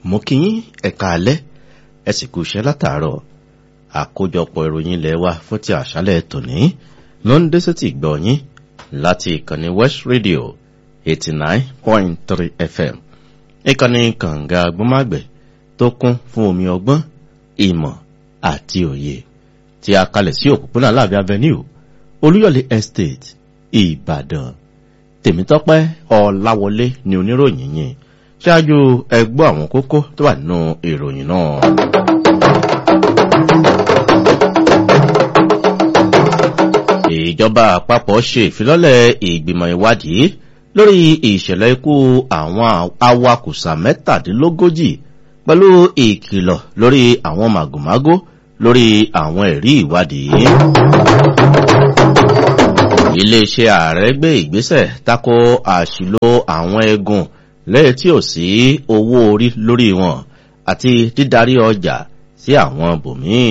mo kí yín ẹ̀ka alẹ́ ẹ sì kú iṣẹ́ látàárọ̀ àkójọpọ̀ ìròyìn ilẹ̀ wa fún ti àṣálẹ̀ tòní ló ń dé sétí gbọ́ yín láti ìkànnì west radio eighty nine point three fm ìkànnì kànga agbọ́mágbẹ̀ tó kún fún omi ọgbọ́n ìmọ̀ àti òye tí a kalẹ̀ sí òpópónà láàbí avenue olúyọ̀lé estate ìbàdàn tèmítọ́pẹ́ ọ̀làwọlé ni oníròyìn yìí ṣáájú ẹgbọ́ àwọn kókó tó wà nínú ìròyìn náà. ìjọba àpapọ̀ ṣe ìfilọ́lẹ̀ ìgbìmọ̀ ìwádìí lórí ìṣẹ̀lẹ̀ ikú àwọn awakùsà mẹ́tàdínlógójì pẹ̀lú ìkìlọ̀ lórí àwọn màgòmágó lórí àwọn ẹ̀rí ìwádìí. iléeṣẹ́ ààrẹ gbé ìgbésẹ̀ tako àṣìlò àwọn eegun lẹ́yìn tí ò sí owó orí lórí wọn àti dídarí ọjà sí àwọn bòmíì.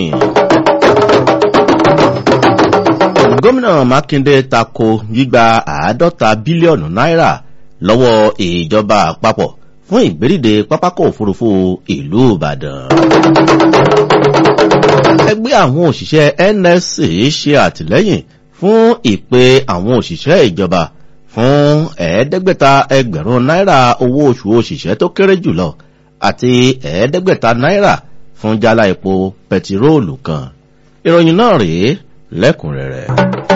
gómìnà mákindé tako gbígba àádọ́ta bílíọ̀nù náírà lọ́wọ́ ìjọba àpapọ̀ fún ìgbédìde pápákọ̀ òfurufú ìlú ìbàdàn. ẹgbẹ́ àwọn òṣìṣẹ́ nsc ṣe àtìlẹ́yìn fún ìpè àwọn òṣìṣẹ́ ìjọba fún ẹ̀ẹ́dẹ́gbẹ̀ta ẹgbẹ̀rún náírà owó oṣù òṣìṣẹ́ tó kéré jùlọ àti ẹ̀ẹ́dẹ́gbẹ̀ta náírà fún jálá epo pẹtiróòlù kan. ìròyìn náà rèé lẹ́kùnrẹ́rẹ́.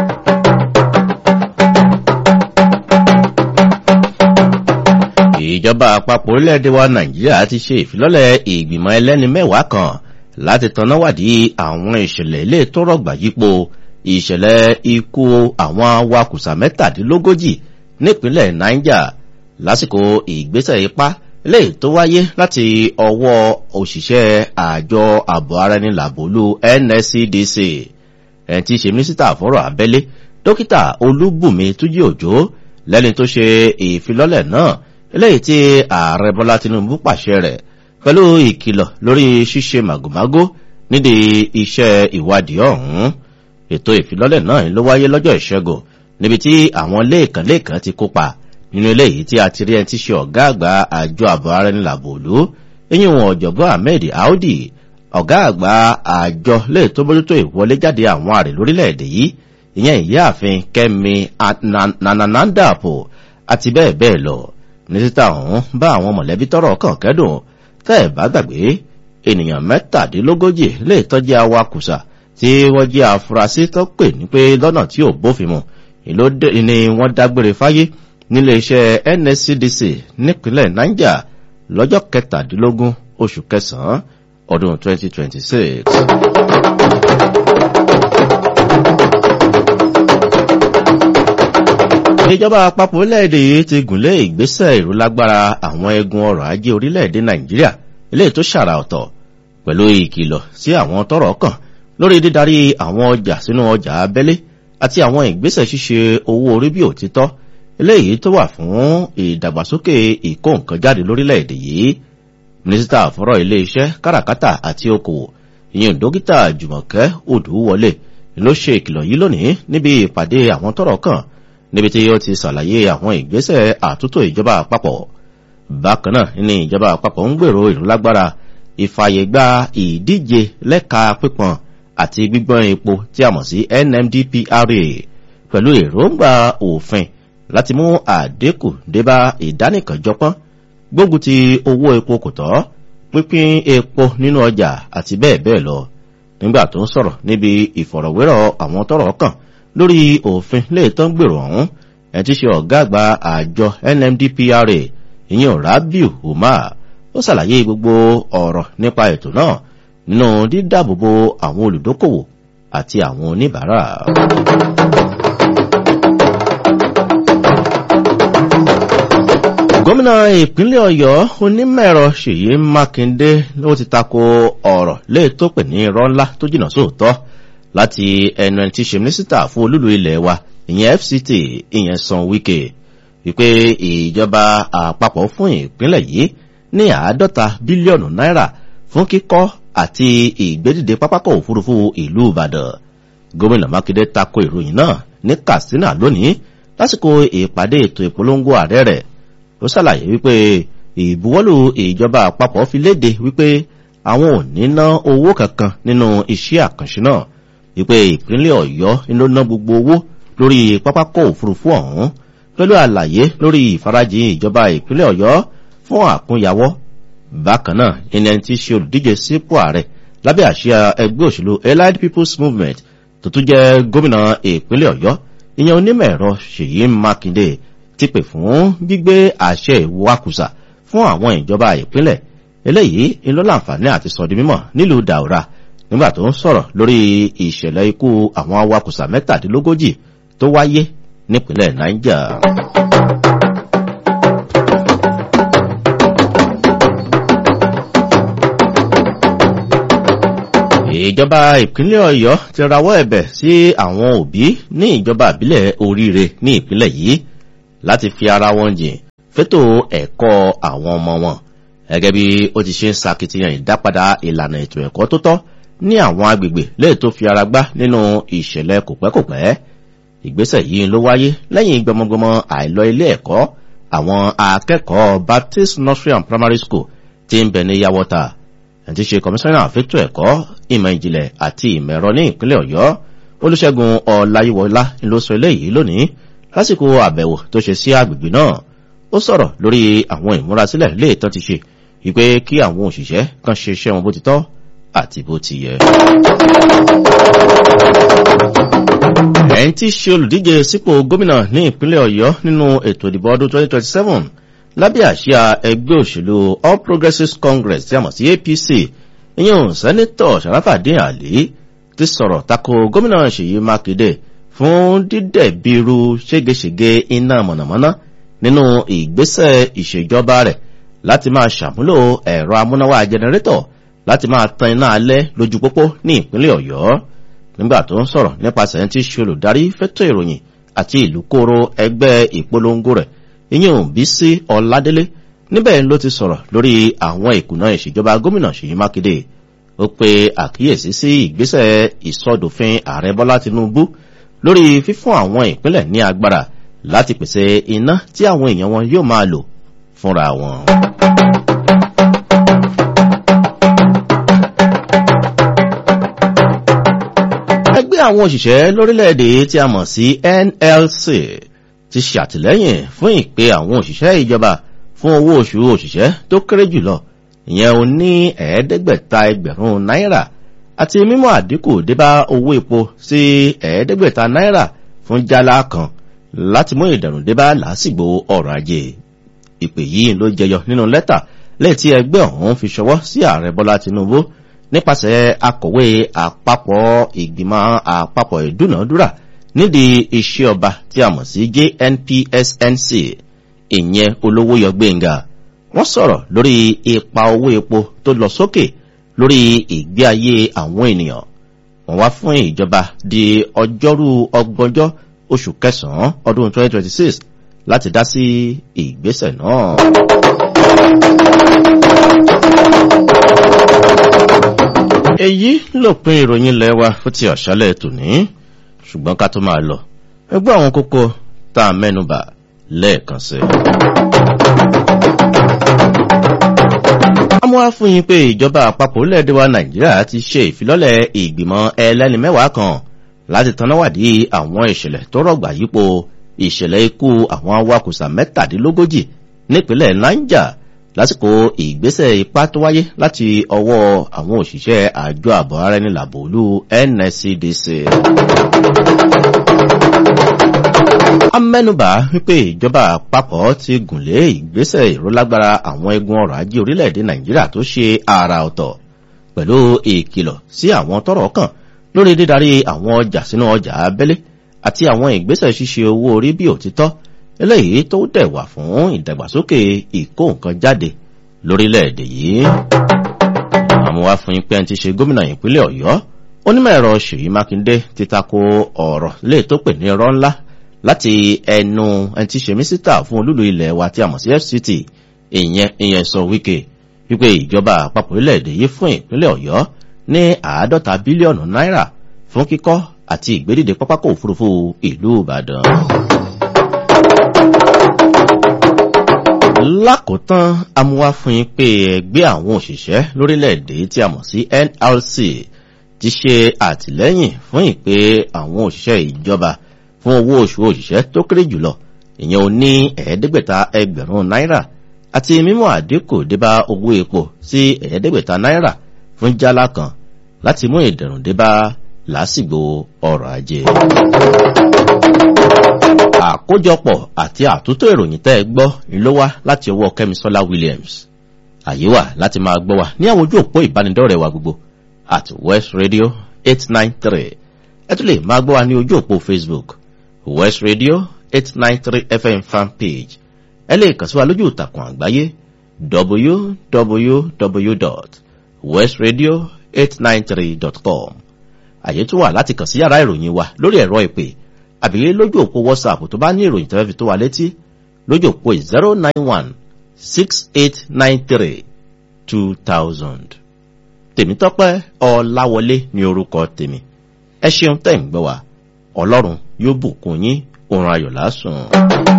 ìjọba àpapọ̀ orílẹ̀-èdè wa nàìjíríà ti ṣe ìfilọ́lẹ̀ ìgbìmọ̀ ẹlẹ́ni mẹ́wàá kan láti tanáwádìí àwọn ìṣẹ̀lẹ̀ ilé tó rọ̀gbà yípo ìṣẹ̀lẹ̀ ikú àwọn awakùsà mẹ́tàdínlógójì nípínlẹ̀ niger lásìkò ìgbésẹ̀ ipá lè tó wáyé láti ọwọ́ òṣìṣẹ́ àjọ ààbò ara ẹni làbólú nscdc ẹni tí í ṣe mínísítà fọ́rọ̀ abẹ́lé dókítà olúbùnmi túnjí òjò lẹ́ni tó ṣe ìfilọ́lẹ̀ náà eléyìí tí ààrẹ bọ́lá tinubu pàṣẹ rẹ̀ pẹ̀lú ìkìlọ̀ lórí ṣíṣe màgòmágó nídìí iṣẹ́ ìwádìí ọ̀hún ètò ìfilọ́lẹ̀ náà ló wáyé lọ́jọ́ ìṣẹ́gun níbi tí àwọn lẹ́ẹ̀kan lẹ́ẹ̀kan ti kópa nínú eléyìí tí a ti rí ẹni tí ṣe ọ̀gá àgbà àjọ àbọ̀ ara ẹni làbòlú eyín wọn ọ̀jọ̀gbọ́n ahmed audi ọ̀gá àgbà àjọ lè tó bójútó ìwọlé jáde àwọn àrè lórílẹ̀‐èdè yìí ìyẹn ìyáàfin kẹ́mi nananandapo àti bẹ́ẹ̀ bẹ́ẹ̀ lọ mínísítà ọ̀hún bá àwọn mọ̀lẹ́bí tọrọ kàn kẹ́dùn tẹ́ ẹ̀ bá gbàgbé ènìyàn mẹ́tàdínlógójì lè tọ́jú awakùsà tí wọ́n jẹ́ afurasí tó pè ní pé lọ́nà tí ò bófin mu ni wọ́n dágbére fáyé nílé iṣẹ́ nscdc nípínlẹ̀ niger lọ́jọ́ kẹtàdínlógún oṣù kẹsàn-án ọdún 2026. ìjọba àpapọ̀ orílẹ̀-èdè yìí ti gùnlé ìgbésẹ̀ ìrúlágbára àwọn egun ọrọ̀ ajé orílẹ̀-èdè nàìjíríà eléyìí tó ṣàrà ọ̀tọ̀ pẹ̀lú ìkìlọ̀ sí àwọn tọrọ kàn lórí dídarí àwọn ọjà sínú ọjà abẹ́lé àti àwọn ìgbésẹ̀ ṣíṣe owó orí bí òtítọ́ eléyìí tó wà fún ìdàgbàsókè ìkó nǹkan jáde lórílẹ̀-èdè yìí mínísítà fọ́rọ̀ ilé-iṣẹ́ káràkátà àti okòwò ìyẹn dókítà jùmọ̀kẹ́ odùwọlé ló ṣe ìkìlọ̀ yìí lónìí níbi ìpàdé àwọn tọrọ kàn níbi tí ó ti ṣàlàyé àwọn ìgbésẹ̀ àtúntò ìjọba àpapọ̀ bákan náà ní ìjọba àpapọ̀ ń gbèrò ìrúlágbára ìfàyègbà ìdíje lẹ́ka pípọn àti gbígbọ́n epo tí a mọ̀ sí nmdpra pẹ̀lú èròǹgbà òfin láti mú àdínkù débá ìdánìkànjọpọ́n gbógun ti owó epo kò tọ́ pínpín epo nínú ọjà àti bẹ́ẹ̀ bẹ́ẹ̀ lọ nígbà tó ń sọ̀rọ̀ níbi ìfọ̀rọ̀wérọ̀ àwọn tọrọ kàn lórí òfin léètọ́ ń gbèrò ọ̀hún ẹ̀ ti ṣe ọ̀gá àgbà àjọ nmdpra ìyẹn rabiu umar ó ṣàlàyé gbogbo ọ̀rọ̀ nípa ètò náà nínú dídáàbòbò àwọn olùdókòwò àti àwọn oníbàárà. gómìnà ìpínlẹ̀ ọ̀yọ́ onímọ̀ẹ̀rọ ṣèyí mákindé ló ti tako ọ̀rọ̀ léè tó pè ní irọ́ ńlá tó jìnnà sóòótọ́ láti ẹnu ẹni tí ṣe mínísítà fún olúlu ilẹ̀ wa ìyẹn fct ìyẹn san wike wípé ìjọba àpapọ̀ fún ìpínlẹ̀ yìí ní àádọ́ta bílíọ̀nù náírà fún kíkọ́ àti ìgbédìde pápákọ̀ òfurufú ìlú ìbàdàn gómìnà mákindé tako ìròyìn náà ní katsina lónìí lásìkò ìpàdé ètò ìpolongo ààrẹ rẹ̀ ó ṣàlàyé wípé ìbuwọ́lù ìjọba àpapọ̀ fi léde wípé àwọn ò ní ná owó kankan nínú iṣẹ́ àkànṣe náà wípé ìpínlẹ̀ ọ̀yọ́ ló ná gbogbo owó lórí pápákọ̀ òfurufú ọ̀hún pẹ̀lú àlàyé lórí ìfarajìn ìjọba ìpínlẹ̀ ọ̀yọ́ fún àkúnyawọ́ bákan náà ẹni ẹni tí ṣe olùdíje sípò ààrẹ lábẹ́ àṣìá ẹgbẹ́ òṣèlú allied people's movement tó tún jẹ́ gómìnà ìpínlẹ̀ ọ̀yọ́ ìyẹn onímọ̀ ẹ̀rọ ṣèyí mákindé ti pè fún gbígbé àṣẹ ìwakùsà fún àwọn ìjọba ìpínlẹ̀ eléyìí ń ló láǹfààní àti sọ di mímọ̀ nílùú daura nígbà tó ń sọ̀rọ̀ lórí ìṣẹ̀lẹ̀ ikú àwọn awakùsà mẹ́tàdínlógójì tó wáyé nípínlẹ̀ niger. ìjọba ìpínlẹ̀ ọ̀yọ́ ti rawọ́ ẹ̀bẹ̀ sí àwọn òbí ní ìjọba ìbílẹ̀ oríire ní ìpínlẹ̀ yìí láti fi ara wọn jìn fétò ẹ̀kọ́ àwọn ọmọ wọn gẹ́gẹ́ bí ó ti ṣe ń sakitiyan ìdápadà ìlànà ètò ẹ̀kọ́ tó tọ́ ní àwọn agbègbè lè tó fi ara gbá nínú ìṣẹ̀lẹ̀ kòpẹ́kòpẹ́ ìgbésẹ̀ yìí ló wáyé lẹ́yìn gbọmọgbọmọ àìlọ ilé ẹ̀kọ́ àwọn akẹ́kọ̀ọ́ baptist nursery and primary school ti ń bẹ̀ ní yàwọ́ta ẹ̀tí ṣe kọmíṣánná àfẹ́tò ẹ̀kọ́ ìmọ̀ ìjìnlẹ̀ àti ìmọ̀ ẹ̀rọ ní ìpínlẹ̀ ọ̀yọ́ olùṣègùn ọ̀làyíwọlá ló sọ eléyìí lónìí lásìkò àbẹ̀wò tó ṣe sí àgbègbè náà ó sọ̀rọ̀ lórí àwọn ìmúrasílẹ̀ lè tán ti ṣe wípé kí àwọn òṣìṣẹ́ kan ṣe iṣẹ́ wọn bó ti tọ́ àti bó ti yẹ. ẹ̀yìn tí ṣe olùdíje sípò gómìnà ní ìpínlẹ̀ ọ̀yọ́ nínú ètò ìdìbò ọdún 2027 lábẹ́ àṣíà ẹgbẹ́ òṣèlú all progressives congress tí a mọ̀ sí apc ìyẹn sẹ́nitọ̀ sàràfàdín àlè ti sọ̀rọ̀ tako gómìnà ṣèyí mákindé fún dídẹ̀bìrú ségesège iná mọ̀nàmọ́ná nínú ìgbésẹ̀ ìṣèjọba rẹ̀ láti máa ṣàmúlò ẹ̀rọ amúnáwá jẹnẹrétọ̀ láti máa tan iná alẹ́ lójú pópó ní ìpínlẹ̀ ọ̀yọ́ nígbà tó ń sọ̀rọ̀ nípasẹ̀ tí ṣe olùdarí fẹ́tọ̀ ìròyìn àti ìlú kóró ẹgbẹ́ ìpolongo rẹ̀ ìyẹn bí sí ọ̀ládélé níbẹ̀ ló ti sọ̀rọ̀ lórí àwọn ìkùnà ìṣèjọba gómìnà ṣèyí mákindé ó pe àkíyèsí sí ìgbésẹ̀ ìsọdòfin ààrẹ bọ́lá tinubu lórí fífún àwọn ìpínlẹ̀ ní agbára láti pèsè iná tí àwọn èèyàn wọn yóò máa lò fúnra wọn. ẹgbẹ́ àwọn òṣìṣẹ́ lórílẹ̀‐èdè tí a mọ̀ sí nlc ti ṣàtìlẹ́yìn fún ìpè àwọn òṣìṣẹ́ ìjọba fún owó oṣù òṣìṣẹ́ tó kéré jùlọ ìyẹn ò ní ẹ̀ẹ́dẹ́gbẹ̀ta ẹgbẹ̀rún náírà àti mímọ́ àdínkù débá owó epo sí ẹ̀ẹ́dẹ́gbẹ̀ta náírà fún jálá kan láti mú ìdẹ̀rùn débá lásìgbò ọrọ̀ ajé ìpè yìí ló jẹyọ nínú lẹ́tà lẹ́ẹ̀tí ẹgbẹ́ ọ̀hún fi ṣọwọ́ sí ààrẹ bọ́lá tinubu nípasẹ̀ akọ̀wé àpapọ̀ ìgbìmọ̀ àpapọ̀ ìdúnàádúrà nídìí iṣẹ́ ọba tí a mọ̀ sí jnpsnc ìyẹn olówó yọ gbẹ̀ngà wọ́n sọ̀rọ̀ lórí ipa owó epo tó lọ sókè lórí ìgbé ayé àwọn ènìyàn wọ́n wá fún ìjọba di ọjọ́rú ọgbọ̀njọ́ oṣù kẹsàn-án ọdún 2026 láti dá sí ìgbésẹ̀ náà. èyí lópin ìròyìn ilẹ̀ wa fún ti ọ̀ṣálẹ̀ tòní ṣùgbọ́n ká tó máa lọ ẹgbẹ́ àwọn kókó tá a mẹ́nubà lẹ́ẹ̀kan sí. amúhá fún yín pé ìjọba àpapọ̀ orílẹ̀-èdè wa nàìjíríà ti ṣe ìfilọ́lẹ̀ ìgbìmọ̀ ẹlẹ́ni mẹ́wàá kan láti tanáwádìí àwọn ìṣẹ̀lẹ̀ tó rọ̀gbà yípo ìṣẹ̀lẹ̀ ikú àwọn awakùsà mẹ́tàdínlógójì nípínlẹ̀ niger lásìkò ìgbésẹ̀ ipá tó wáyé láti ọwọ́ àwọn òṣìṣẹ́ àjọ àbọ̀ ara ẹni làbòlú nscdc. amẹ́nubà wípé ìjọba àpapọ̀ ti gùnlé ìgbésẹ̀ ìrólágbára àwọn egun ọrọ̀ ajé orílẹ̀-èdè nàìjíríà tó ṣe àrà ọ̀tọ̀ pẹ̀lú ìkìlọ̀ sí àwọn tọrọ kàn lórí dídarí àwọn ọjà sínú ọjà abẹ́lé àti àwọn ìgbésẹ̀ ṣíṣe owó orí bí òtítọ́ eléyìí tó dẹ̀ wà fún ìdàgbàsókè ìkó nǹkan jáde lórílẹ̀‐èdè yìí. àmọ́ wá fún yín pé ẹni tí ṣe gómìnà ìpínlẹ̀ ọ̀yọ́ onímọ̀ ẹ̀rọ ṣèyí mákindé ti tako ọ̀rọ̀ lè tó pè ní irọ́ ńlá láti ẹnu ẹni tí ṣe mísítà fún olúlu ilẹ̀ wa tí a mọ̀ sí fct ìyẹn ìyẹn sọ wíkẹ́ wípé ìjọba àpapọ̀ orílẹ̀-èdè yìí fún ìpínlẹ̀ ọ̀yọ́ ní àádọ́ta bílíọ̀nù náírà fún kíkọ́ àti ìgbédìde pápákọ̀ òfurufú ìlú ìbàdàn. lákòótán amúwá fún yín pé ẹgbẹ́ àwọn òṣìṣẹ́ lórílẹ̀‐èdè tí a mọ̀ sí nlc ti ṣe àtìlẹ́yìn fún ìpè àwọn òṣìṣẹ́ ìjọba fún owó oṣù òṣìṣẹ́ tó kéré jùlọ ìyẹn ò ní ẹ̀ẹ́dẹ́gbẹ̀ta ẹgbẹ̀rún náírà àti mímú àdínkù débá owó epo sí ẹ̀ẹ́dẹ́gbẹ̀ta náírà fún jálá kan láti mú ìdẹ̀rùn débá lásìgbò ọrọ̀ ajé. àkójọpọ̀ àti àtúntò ìròyìn tẹ́ ẹ gbọ́ ni ló wá láti ọwọ́ kẹ́misọ́lá williams àyè wà láti máa gbọ́ wa ní àwọn ojú òpó ìbánidọ́rẹ̀ẹ́ wa gbogbo at west radio eight nine three ẹ tún lè máa gbọ́ wa ní ojú òpó facebook west radio eight nine three fm fan page ẹ lè kàn sí wa lójú ìtàkùn àgbáyé www.westradio893.com àyè tún wà láti kàn sí yàrá ìròyìn wa lórí ẹ̀rọ ìpè àbí lójú òpó whatsapp tó bá ní ìròyìn tẹ́fẹ́ fi tó wa létí lójú òpó zero nine one six eight nine three two thousand. tèmítọ́pẹ́ ọ̀làwọlé ní orúkọ tèmi ẹ ṣeun tẹ̀ ń gbọ́ wa ọlọ́run yóò bùkún yín òun ayọ̀ lásùn.